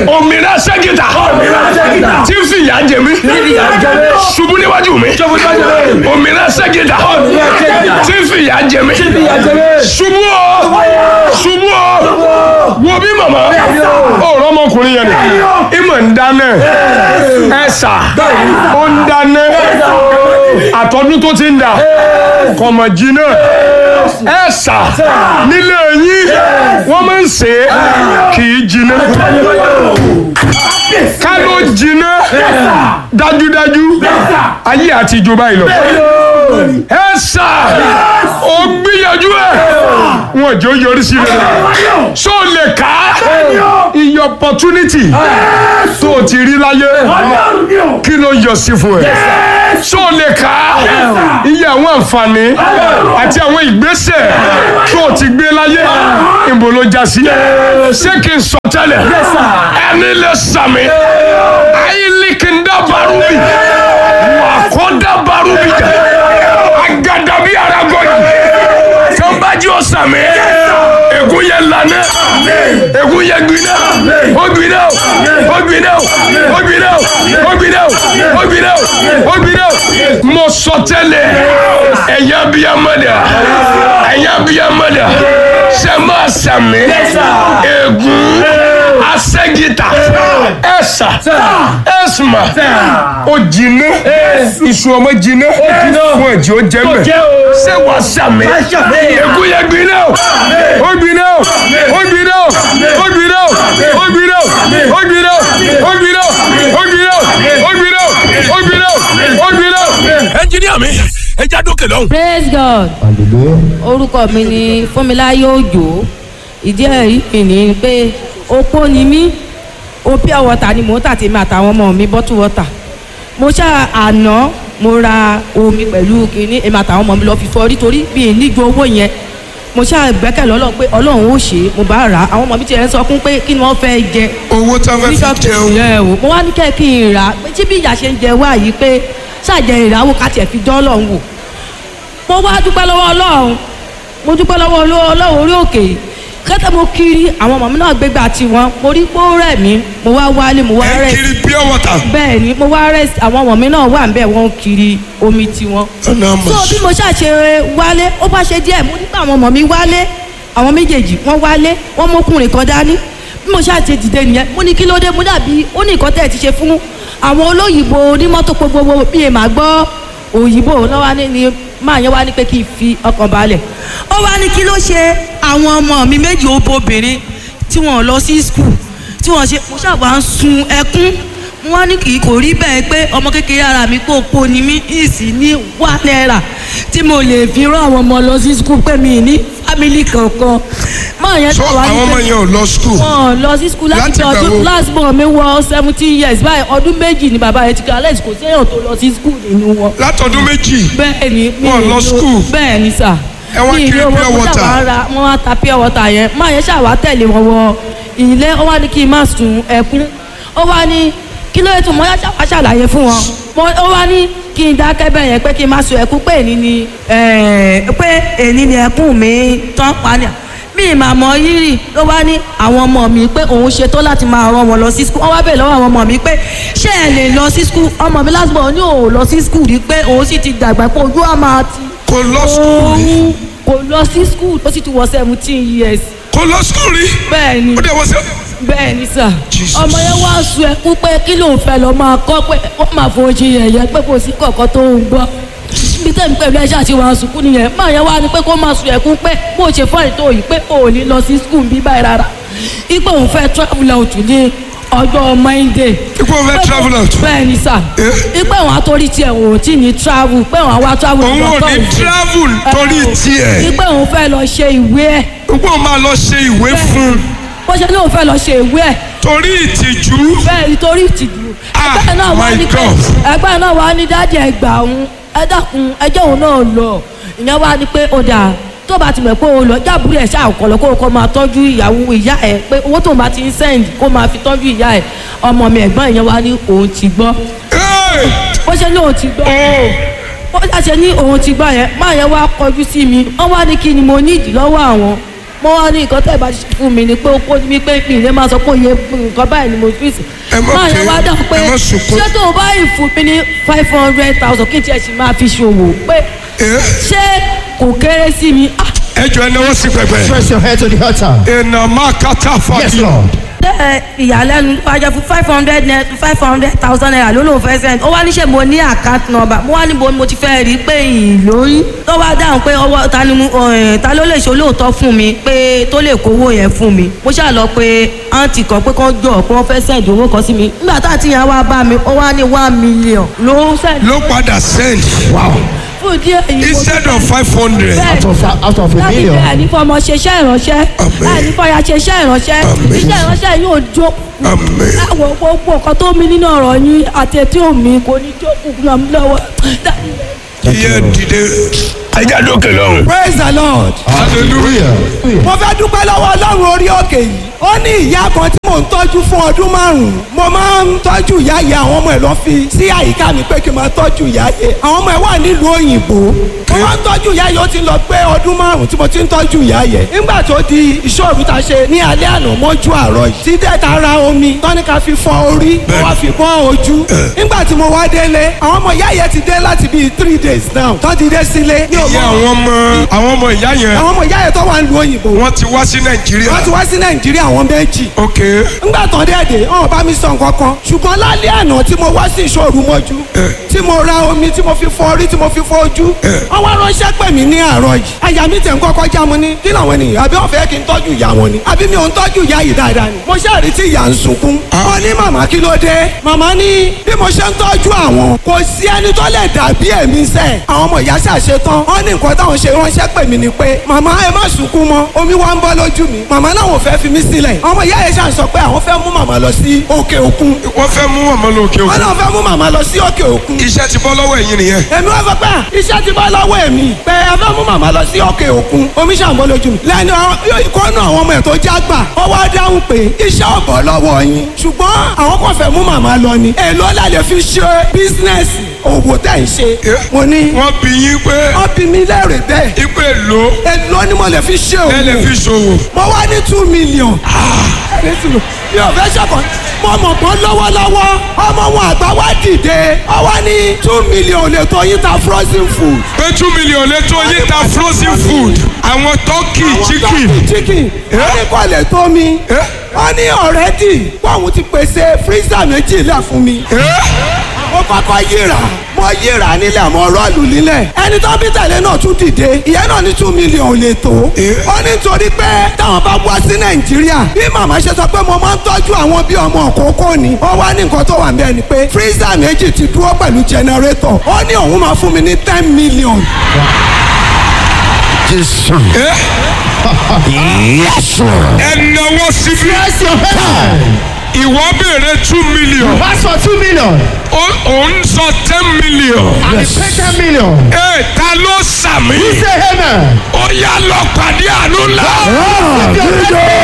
òmìnira ṣẹ́gìtà tí ń fi ìyà jẹ mí ṣubú níwájú mi òmìnira ṣẹ́gìtà tí ń fi ìyà jẹ mí ṣubú o ṣubú o wo bí màmá ọ̀rọ̀ ọmọkùnrin yẹn ni ìmọ̀ ń dáná ẹ̀sà ó ń dáná àtọ́dún tó ti ń dà kọ̀mọ̀ jìnnà ẹ̀sà nílé yín wọ́n máa ń ṣe é kì í jìnnà ká ló jìnnà dájúdájú ayé àti ìjọba ìlọ ẹ̀sà ó gbìyànjú ẹ̀ wọ́n jọ yọrí sí rẹ̀ so lè ká iye opportunity tó o ti rí láyé kí ló yọ sí fún ẹ so lè ká iye àwọn àǹfààní àti àwọn ìgbésẹ̀ tó o ti gbé láyé ìbò ló já sí ṣé kí n sọ tẹ́lẹ̀ ẹni lè sàmì ayílikindá barubi wàkọ́dá barubi jà agadabi aragọ́yì tó bá jí o sàmì ègún yẹ lànà ègún yẹ gbiná ó gbiná ó gbiná ó gbiná ó gbiná ó gbiná ó gbiná mo sọ tẹ́lẹ̀ ẹ̀yà bíi amọ̀dà ẹ̀yà bíi amọ̀dà ṣe máa sàmì ègún asẹ́gìtà ẹ̀sà ẹ̀sùmà ó jiná iṣu ọmọ jiná fún ẹ̀jẹ̀ ó jẹ́ mẹ́ ṣé wàá sàmì ègún yẹ gbiná ó gbiná ó gbiná ó gbiná ó gbiná ó gbiná ó gbiná ó gbiná ó gbiná ó gbiná ó gbiná. ẹnjiníà mi ẹ já dókè lọ́hùn. praise god orúkọ mi ni fúnmiláyé òjò ìdí ẹ̀rí mi ni pé opó ni mí o pure water ni mò ń tà tèmi àtàwọn ọmọ mi bottle water mo ṣá àná mo ra omi pẹ̀lú kínní èmi àtàwọn ọmọ mi lọ fi fọrí torí bí n níjó owó yẹn mo ṣá gbẹ́kẹ̀lé ọlọ́run pé ọlọ́run ó ṣe é mo bá rà á àwọn ọmọ mi tiẹ̀ ń sọ fún pé kí ni wọ́n fẹ́ jẹ owó tá a fẹ́ fi bíṣọ̀pù jẹun yẹn o mo wá ní kẹ́ kí n rà á pé tí bí ìyá ṣe ń jẹ wá yìí pé ṣàjẹ ìràwọ̀ ká tiẹ̀ fi dán ọlọ́run wò mo wá dúpẹ́ lọ́wọ́ ọlọ́run mo dúpẹ́ lọ́wọ́ ọlọ́run orí òkè yìí kẹ́tẹ́ mo kiri àwọn ọmọ mi náà gbégbá tiwọn mo rí pé ó rẹ̀ mí mo wá wálé mo wá ẹ rẹ̀ kiri pure water bẹ́ẹ̀ ni mo wá rẹ̀ àwọn ọmọ mi náà wà ń bẹ̀ wọ́n kiri omi tiwọn ọ̀nà so àmọ̀ bí mo ṣàṣe wálé ó bá ṣe díẹ̀ mo nípa àwọn ọmọ mi wálé àwọn méjèèjì wọ́n wálé wọ́n mọ́kùnrin kan dání bí mo ṣàṣe dìde nìyẹn mo ní kí ló dé mo dàbí ó ní nǹkan tẹ̀ ti ṣe fún àwọn olóyìnbó onímọ́tò gbogbo bí èèmà gbọ́ òyìnbó lọ́wọ́ ní ni máa yẹn wá ní pé kí n fi ọkàn balẹ̀ ó wá ní kí ló ṣe àwọn ọmọ mi méjì obìnrin tí wọ́n lọ sí skul tí wọ́n ṣe mo ṣàbà ń sun ẹkún wọ́n ní kì í kò rí bẹ́ẹ̀ pé ọmọ kékeré ara mi kò po ni mí ìsì ní wà náírà tí mo lè fi rán àwọn ọmọ lọ sí skul pé mi ní fámìlì kankan máa yẹn so tó wá ní àwọn ọmọ pé yẹn ò lọ school wọn lọ sí skul láti Láti fi ìgbà wo? ọdún last born mi wọ seventeen years báyìí ọdún méjì ni bàbá yẹn ti kọ́ alex kò sí èèyàn tó lọ sí skul nínú wọn látọdún méjì bẹ́ẹ̀ ni mi Wọn ì lọ lo- school? bẹ́ẹ̀ ni sà Ẹ wá Mi ì kiri lo owó, pure mo water? ṣàwá ra wọ́n wá ta pure water yẹn máa yẹn ṣàwá tẹ̀lé wọn wọ ilé ó wá ní kí n má sun ẹkún ó wá ní kí ló yẹ tó mọ yá ṣàwá ṣàlàyé fún wọn Mo- ó wá ní kí n dákẹ́ bẹ́ẹ̀ yẹn pé kí n má sun ẹkún pé èní ni ẹ̀ẹ́, pé èní ni ẹkún mi tán pa ni mi ì máa mọ rírì ló wá ní àwọn ọmọ mi pé òun ṣetán láti máa rán wọn lọ sí skul wọn wá bèèrè lọ́wọ́ àwọn ọmọ mi pé ṣé ẹ lè lọ sí skul ọmọ mi last born ní òun lọ sí skul rí pé òun sì ti dàgbà pé ojú á máa ti kò lọ school rí òun kò lọ sí skul ó sì ti wọ seventeen years kò lọ school rí bẹ́ẹ̀ ni ó dẹ̀ wọ́n sẹ́ bẹ́ẹ̀ ni sà Jesus. ọmọ yẹn wá sun ẹkún pé kí ló ń fẹ́ lọ máa kọ́ pé wọ́n máa fún oṣù yẹ̀yẹ́ pé kò sí kọ̀ọ̀kan tó ń gbọ́ bí tẹ̀mí pẹ̀lú ẹ̀ṣẹ̀ àti wàá sunkún nìyẹn máa yẹn wá ní pé kó máa sun ẹkún pé bó ṣe fọ́ ètò yìí pé ò ní lọ sí skul bí báyìí rárá ipò òun fẹ́ travel out ní ọjọ́ monday ipò fẹ́ travel out bẹ́ẹ̀ ni sà Eh? ipò òun àtòrí tiẹ̀ òun ò tí ní travel pé òun àwa travel òun ò ní travel torí tiẹ̀ ipò òun fẹ́ lọ ṣe ìwé ẹ̀ ipò máa lọ ṣe ìwé fún un bó ṣe ní òun fẹ́ lọ ṣe ìwé ẹ̀ torí ìtìjú bẹ́ẹ̀ nítorí ìtìjú Ah, ẹgbẹ́ náà wá my ní pé God. ẹgbẹ́ náà wá ní dájú ẹgbà òun ẹ dákun ẹjẹ́ òun náà lọ ìyẹn wá ní pé ó dà tó bá ti mọ̀ pé òun lọ jábúrò ẹ̀ ṣáà kọ̀ lọ kó o kọ́ máa tọ́jú ìyàwó ìyá ẹ̀ pé owó tóun bá ti ń sẹ́ǹdì kó máa fi tọ́jú ìyá ẹ̀ ọmọ mi ẹ̀gbọ́n ìyẹn wá ní òun ti gbọ́ Hey! bó ṣe ní òun ti gbọ́ bó ṣe ní òun ti gbọ́ yẹn máa yẹn wá kọjú sí mi wọ́n wá ní kí ni mo nídìí lọ́wọ́ àwọn mo wá ní nǹkan tẹ́ ẹ bá ṣe fún mi ni pé ó kó mi pé mi ìlé máa sọ pé òye nǹkan báyìí ni mo fi sí. Ẹ má máa ké, yẹn wá dà pé ẹ má sunkún. ṣé tó o bá yìí fún mi ní five hundred thousand kí n tiẹ̀ sì máa fi ṣòwò pé Eh, ṣé kò kéré sí mi. Ah, ẹ jọ ẹ náwó sí pẹpẹ. Press your head to the altar. ìnà máa kátà Yes, fàdí. Lord. ẹ ìyàlẹ́nu wájà fún five hundred five hundred thousand naira ló lóun fẹ́ send ó wá níṣẹ́ mo ní account number mo wá níbo ni mo ti fẹ́ rí i pé ìlóyún tó wá dáhùn pé ọwọ́ ta ni mo ẹ̀, ta ló lè ṣe olóòótọ́ fún mi pé tó lè kówó yẹn fún mi mo ṣáà lọ pé àǹtí kan pé kán jọ pé wọ́n fẹ́ send owó kan sí mi nígbà tá àti yẹn wá bá mi ó wá ní one million ló send ló padà send Wow. fún díẹ̀ èyí mo instead of five hundred. bẹ́ẹ̀ Out of, out of a láti million. bẹ́ẹ̀ ní fọmọ ṣeṣẹ́ ìránṣẹ́ Àmín. láì ní fọyà ṣeṣẹ́ ìránṣẹ́ Àmín. iṣẹ́ ìránṣẹ́ yóò jó Àmín. àwọn gbogbo nǹkan tó mi nínú ọ̀rọ̀ yín àti etí omi kò ní jókòó ràn mí lọ́wọ́ iye dìde. ẹja dókè lọ́hùn. praise the lord. hallelujah. mo fẹ́ dúpẹ́ lọ́wọ́ ọlọ́run orí òkè yìí ó ní ìyá kan tí mò ń tọ́jú fún ọdún márùn-ún mo máa ń tọ́jú ìyá yẹ àwọn ọmọ ẹ̀ lọ fi sí àyíká mi pé kí n máa tọ́jú ìyá yẹ àwọn ọmọ ẹ̀ wà nílùú òyìnbó mo máa ń tọ́jú ìyá yẹ ó ti lọ pé ọdún márùn-ún tí mo ti ń tọ́jú ìyá yẹ nígbà tó di ìṣòro ta ṣe ní alẹ́ àná mọ́jú àárọ̀ yìí tí dẹ́ta ra omi tọ́níkà fi fọ orí mo wá fi bọ́ ojú nígbà tí mo wá délé àwọn ọmọ ìyá yẹ ti dé láti bíi three days now tọ́ ti dé sílé ní iye òmò àwọn ọmọ àwọn ọmọ ìyá yẹn àwọn ọmọ ìyá yẹ tó wà nílùú òyìnbó wọ́n ti wá sí wọ́n ti nàìjíríà. wá sí nàìjíríà àwọn méjì. ok ńgbà tán dẹ́ẹ̀dẹ̀ ọ̀hún bá mi sọ nǹkan kan ṣùgbọ́n lálẹ́ àná tí mo wá sí ìṣòro mọ́jú tí mo ra omi tí mo fi fọ orí tí mo fi fọ ojú wọ́n wá ránṣẹ́ pè mí ní àárọ̀ yìí àyà mi tẹ̀ ń kọ́kọ́ já mo ní kí làwọn ènìyàn àbí wọ́n fẹ́ kí n tọ́jú ìyá wọn ni àbí mi ò ń tọ́jú ìyá yìí dáadáa ni mo ṣáà rí tí ìyá ń sunkún wọ́n ní màmá kí ló dé màmá ní bí mo ṣe ń tọ́jú àwọn kò sí ẹni tó lè dàbí ẹ̀mí sẹ́ àwọn ọmọ ìyá ṣàṣe tán wọ́n ní nǹkan táwọn ṣe ránṣẹ́ pè mí ni pé màmá ẹ má sunkún mọ́ omi wá ń bọ́ lójú mi màmá náà ò fẹ́ fi mí sílẹ̀ ọmọ ìyá yẹn ṣàn sọ pé àwọn fẹ́ mú màmá lọ sí òkè òkun wọ́n fẹ́ mú ọmọ lókè wọ́n òkun. náà fẹ́ mú màmá lọ sí òkè òkun iṣẹ́ ti bọ́ lọ́wọ́ ẹ̀yin nìyẹn. èmi wá sọ pé à, iṣẹ́ ti bọ́ lọ́wọ́ èmi pé ẹ fẹ́ mú màmá lọ sí òkè òkun omi ṣàǹbọ̀ lójú mi lẹ́nu ìkọ́nù àwọn ọmọ ẹ̀ tó já gbà ó wá dáhùn pé iṣẹ́ ò bọ́ lọ́wọ́ yín ṣùgbọ́n àwọn kan fẹ́ mú màmá lọ ni èló la lè fi ṣe bísínẹ́sì òwò tẹ̀ ń ṣe mo ní wọ́n bí yín pé wọ́n bí mi lẹ́rìí bẹ́ẹ̀ ipe lò èló ni mo lè fi ṣe ẹ lè òwò fi ṣòwò. mo wá ní two million. mi ò fẹ́ ṣọ̀kan mo mọ̀ pọ́n lọ́wọ́lọ́wọ́ ọmọ wọn àgbà wá dìde ọ wá ní two million lè tó yín ta frozen food. pé two million lè tó yín ta frozen food àwọn turkey chicken. chicken wọ́n ní kò lè tó mi wọ́n ní ọ̀rẹ́dì pọ́ùn ti pèsè freezer méjìlá fún mi mo kọ́kọ́ yíra mo yíra nílẹ̀ mo rọ́ọ̀lù nílẹ̀ ẹni tó bí tẹ̀lé náà tún dìde ìyẹn náà ní two million lè tó ó ní torí pé táwọn bá wá sí nàìjíríà bí màmá ṣe sọ pé mo máa ń tọ́jú àwọn bí ọmọ òkókó ni ó wá ní nǹkan tó wà ń bẹ́ẹ̀ ni pé freezer méjì ti dúró pẹ̀lú generator ó ní òun máa fún mi ní ten million Jesus. yes, sir. ẹ náwó síbí Press your head. ìwọ béèrè two million Pass for two million. ó- òun sọ ten million. And yes. pay ten million. ẹ ta ló sàmì. Say amen. ó yá lọ pàdé àánú ńlá.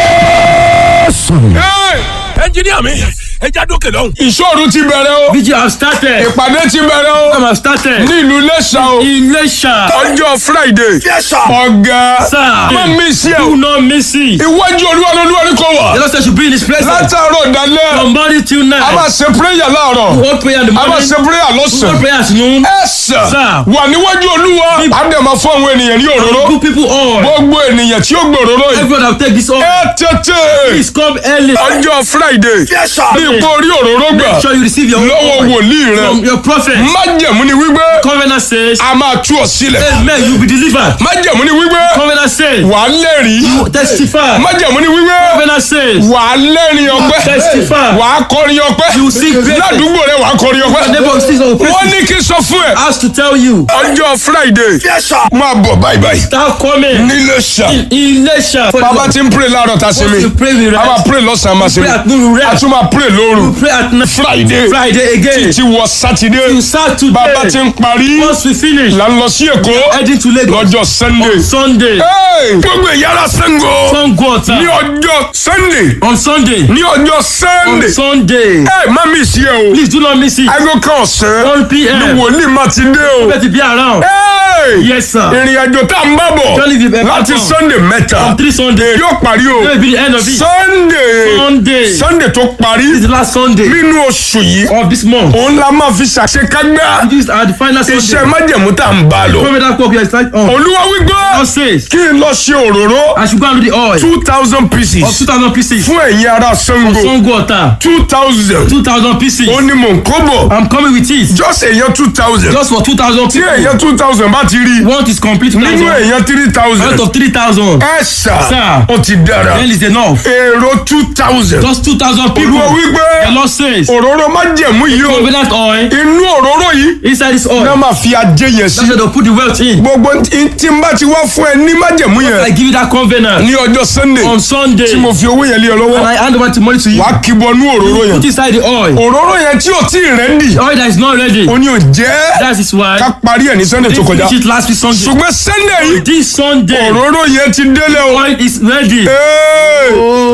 ẹnjiníà mi ẹja dókè lọ́hùn. ìṣòro ti bẹ̀rẹ̀ o. Vigil have started. ìpàdé ti bẹ̀rẹ̀ o. Program have started. ní ìlú Iléṣà o. Iléṣà. ọjọ́ Friday. ọ̀gá. Sir. má mi sí ẹ Do o. not miss it. iwájú olúwa lolúwa ni kò wà. The Lord said should be in his presence. látàárọ̀ dalẹ́. From morning till a máa night. ṣe prayer láàárọ̀. One prayer in the a máa morning. ṣe prayer One lọ́sàn-án. prayer at noon. ẹ sà. Sir. wà níwájú olúwa. a dẹ̀ máa fún àwọn ènìyàn ní òróró. Good people all. gbogbo ènìyàn tí ó gbòòrò yìí. Everyone have take this off. ẹ tètè. Please come early. ọjọ́ Friday. bí ipò orí òróró gbà. Make sure you receive your lọ́wọ́ oil wòlíì rẹ. from your prophet. májẹ̀mú ni wípé Covenant says, a máa tú ọ sílẹ̀. Amen, you will be delivered. májẹ̀mú ni wípé Covenant says, wà á lẹ́rìí. testify. májẹ̀mú ni wípé Covenant says, wà á lẹ́rìn ọpẹ́. testify. wà á kọrin ọpẹ́. You sing great. ládùúgbò rẹ wà á kọrin The ọpẹ́. neighbor of Jesus will wọ́n praise ní kí n sọ fún ẹ. you. Ask to tell you. ọjọ́ Friday máa bọ̀ báyìí báyìí. Start coming. nílé ṣá. Iléṣà. bàbá ti ń pray láàárọ̀ tá a ṣe mi. You pray with a máa rest. pray lọ́sàn-án máa ṣe mi. Pray at noon a rest. tún máa pray lóru. Pray at night. Friday. Friday again. ti wọ Sátidé. You start today. bàbá ti ń parí. Once we finish. là ń lọ sí Èkó. Heading to Lagos. lọ́jọ́ Sunday. Sunday. Hey! gbogbo ìyára Ṣàngó. Sun go ní ọjọ́ sunday On Sunday. ní ọjọ́ On sunday Sunday. ẹ má mi sí ẹ o Please do not miss it. aago kan ọ̀sán 1 p.m. ni wòlíì má ti dé o. Better be around. Hey! Yes, sir. ìrìn àjò tá a ń bá bọ̀ Johnny the Bell láti Papa. sunday mẹ́ta On three Sunday. yóò parí o That will be the end of it. sunday Sunday. sunday tó parí This is the last Sunday nínú oṣù yìí of this month. òun la máa fi ṣàṣekágbá This is our the final iṣẹ́ Sunday. májẹ̀mú tá a ń bá lọ. Prophet that work here is like on. olúwa wípé God says kí n lọ ṣe òróró I should go and do the oil two thousand of pieces 2,000 pieces. fún ẹ̀yin ará sango Sango water. two thousand 2,000 pieces. ó ní mò ń kó bọ̀ I'm coming with it. just èèyàn two thousand Just for 2,000 tí people. èèyàn two thousand bá ti rí One is complete nínú 2,000. èèyàn three thousand Out of 3,000. ẹ ṣá Sir. ó ti dára Then is enough. èrò two thousand Just 2,000 people. olúwa wípé The Lord says. òróró májẹ̀mú yìí o Covenant oil. inú òróró yìí Inside this oil. náà máa fi ajé yẹn sí That's where they'll put the wealth in. gbogbo tí tí n bá ti wá fún ẹ ní májẹ̀mú I yẹn give you that covenant ní ọjọ́ sunday on Sunday. tí mo fi owó yẹn lé ọ And lọ́wọ́ I hand over the money to you. wàá kíbọnú òróró yẹn Put inside the oil. òróró yẹn tí ò tí ì rẹ́ndì The oil that is not ready. ó ní ò jẹ́ That is why. ká parí ẹ̀ ní sunday tó They kọjá finish it last week Sunday. ṣùgbọ́n sunday yìí This Sunday. òróró yẹn ti délé o Oil is ready. Ee,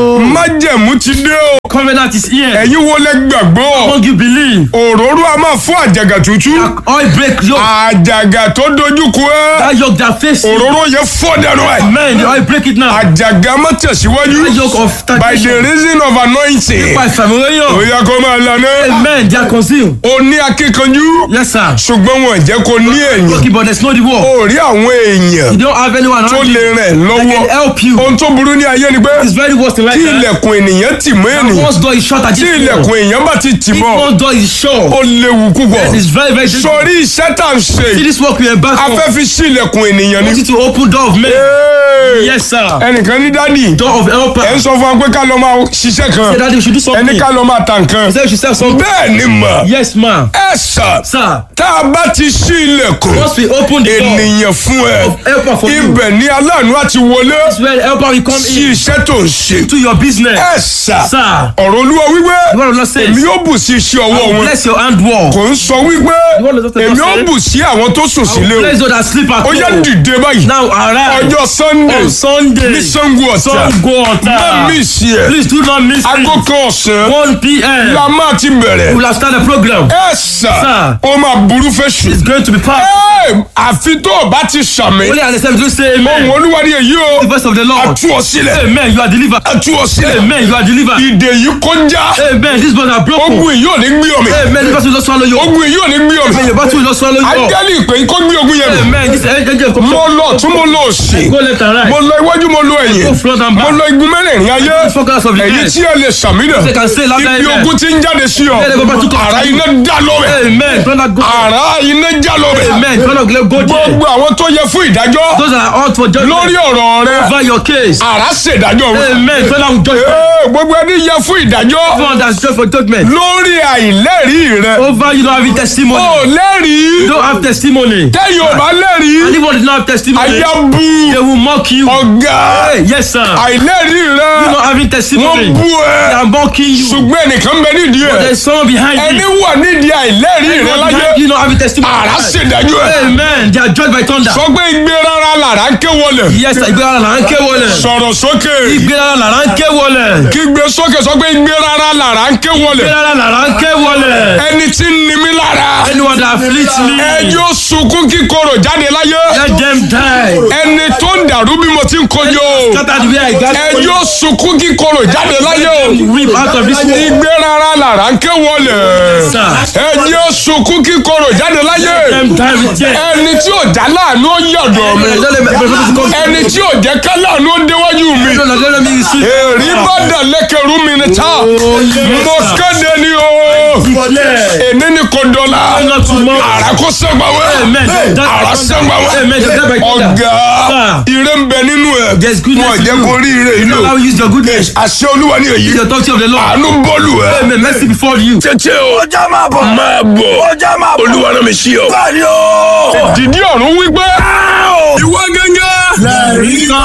májẹ̀mú ti dé o Covenant is here. ẹ̀yin wo lẹ gbàgbọ́ Won't you believe? òróró a máa fún àjàgà tútù Oil break yoke. àjàgà tó dojú kọ ẹ́ That yoke that face you. òróró yẹn fọ́ dànù ẹ̀ Man, the oil break it now. àjàgà má tẹ̀síwájú That yoke of by the stagnation. reason of anointing By ó familiar. yẹ kó máa lànà Amen. They are concealed. ó ní akíkanjú Yes, sir. ṣùgbọ́n wọn jẹ́ kó ní èèyàn Okay, but there's no the war. ó rí àwọn èèyàn You don't have anyone tó around lè you rẹ̀ that can lọ́wọ́ help you. ohun tó burú ní ayé ni pé It's very worse in life. tí eh? ilẹ̀kùn ènìyàn tì mọ́ And ènìyàn Once door is shut tí against you. ilẹ̀kùn èèyàn bá ti tì If mọ́ one door is shut, ó léwu púpọ̀ it's very, very dangerous. sọrí iṣẹ́ tá à ń ṣe See yìí this work we embark on. afẹ́ fi sí ilẹ̀kùn ènìyàn ni. want you to open door of men. Ee, Yes, sir. ẹnìkan ní dádì Door of helper. ẹ ń sọ fún wa pé ká lọ máa ṣiṣẹ́ kan Say that we should do ẹni something. ká lọ máa ta nǹkan Say we should sell something. bẹ́ẹ̀ ni mà Yes, ma'am. ẹ sà Sir, tá a bá ti ṣí ilẹ̀kùn once we open the door ènìyàn fún ẹ of helper for you, ibẹ̀ ni aláàánú àti wọlé that's where helper will come sí in iṣẹ́ tó ń ṣe to your business. ẹ sà Sir, ọ̀rọ̀ olúwa wípé the word of Lord says, èmi yóò bù sí iṣẹ́ ọwọ́ I will wọn bless your handwork. kò ń sọ wípé word of the Lord èmi yóò says, bù sí àwọn tó sùn I sílé will o bless those that sleep at ó yá home. dìde báyìí Now arise ọjọ́ sunday on Sunday. ní sango ọ̀tà Sango má Ota. mí sí ẹ Please do not miss aago it. kan ọ̀sán 1 p.m. la máa ti bẹ̀rẹ̀ We will have started the program. ẹ sà Sir. ó máa burú fẹ́ sùn. It's going to be packed. Ẹ, àfi tó o bá ti sàmì Only understand to say ohun amen. olúwa ni èyí o The voice of the a Lord. tú ọ sílẹ̀ Amen. You are delivered. a tú ọ sílẹ̀ Amen. You are delivered. ìdè yìí kọjá Amen. This bone are broken. ogun yìí ò ní gbé ọmọ Amen. This battle will not swallow you. ogun yìí ò ní gbé Amen. ọmọ Your battle will not swallow you. up. ajálì ìpè yìí kó gbé ogun yẹn mi Amen. This angel come. mo lọ tún mo lọ òsì Go left and right. mo lọ iwájú mo lọ Go ẹ̀yìn front and mo back. lọ igun mẹ́rẹ̀ẹ̀rin ayé Focus of the èyí head. tí ẹ lè sàmì They náà can say loud ibi amen. ogun ti ń jáde sí ọ Let the battle come. ara iná dá lọ́wẹ̀ Amen. Don't not go. ara iná já lọ́wẹ̀ Amen. Don't not go there. gbogbo àwọn tó yẹ fún ìdájọ́ Those that are out for judgment. lórí ọ̀rọ̀ rẹ Over your case. ara ṣèdájọ́ wọn. Amen. Don't not judge. Ee, gbogbo ẹni yẹ fún ìdájọ́ Everyone that's judged for judgment. lórí àìlẹ́rìí rẹ. Over you don't have testimony. o You lẹ́rìí don't have testimony. tẹ́yìn ò bá And lẹ́rìí if one did not have testimony, ayé bu they will mock you. ọ̀gá Hey, yes, sir. àìlẹ́rìí You rẹ not having wọ́n testimony. bu They ẹ are mocking you. ṣùgbọ́n ẹnìkan bẹ nídìí ẹ There's someone behind ẹni you. wà nídìí àìlẹ́rìí rẹ Anyone láyé behind you not having testimony. ara ṣèdájọ́ ẹ Amen. They are judged by thunder. sọ pé igbe rárá làrá ń ké wọlé Yes, sir. Ìgbéra là ń ké wọlé. sọ̀rọ̀ sókè Ìgbéra là ń ké wọlé. kígbe sókè sọ pé igbe rárá làrá ń ké wọlé Ìgbéra là ń ké wọlé. ẹni tí ń ni mí lára Anyone that afflicts me, ẹjọ́ sunkún kíkorò jáde láyé let them die. ẹni tó ń dàrú bí mo ti ń kojú o Scatter the way I got ẹjọ́ sunkún kíkorò jáde láyé o Weep out of this world. igbe rárá làrá ń ké wọlé Sir. ẹjọ́ sunkún kíkorò jáde láyé Let them die with death. ẹni tí ò já láàánú ó yọ̀dọ̀ mi Don't let me- don't let me come. ẹni tí ò jẹ́ ká láàánú ó déwájú mi Don't let- don't let me receive. èrí bá dà lẹ́kẹ̀rú mi ní ta mo kéde ni o Declare. èní ni kò dọ́là Not tomorrow. àrà kò sẹ́gbàwé Amen. àrà sẹ́gbàwé Amen. Don't die by thunder. ọ̀gá Sir. ire ń bẹ nínú ẹ̀ There's goodness wọ́n in jẹ́ you. kó rí ire yìí lò Allow you use your goodness. àṣẹ olúwa ni èyí Use the authority of the Lord. àánú bọ́ọ̀lù ẹ̀ Amen. Mercy before you. tètè o ọjà máa bọ̀ máa bọ̀ ọjà máa bọ̀ olúwa náà mi sí ọ. báyìí o. dìdí ọ̀run wípé ìwọ gẹ́gẹ́ Lẹ́rìí kan.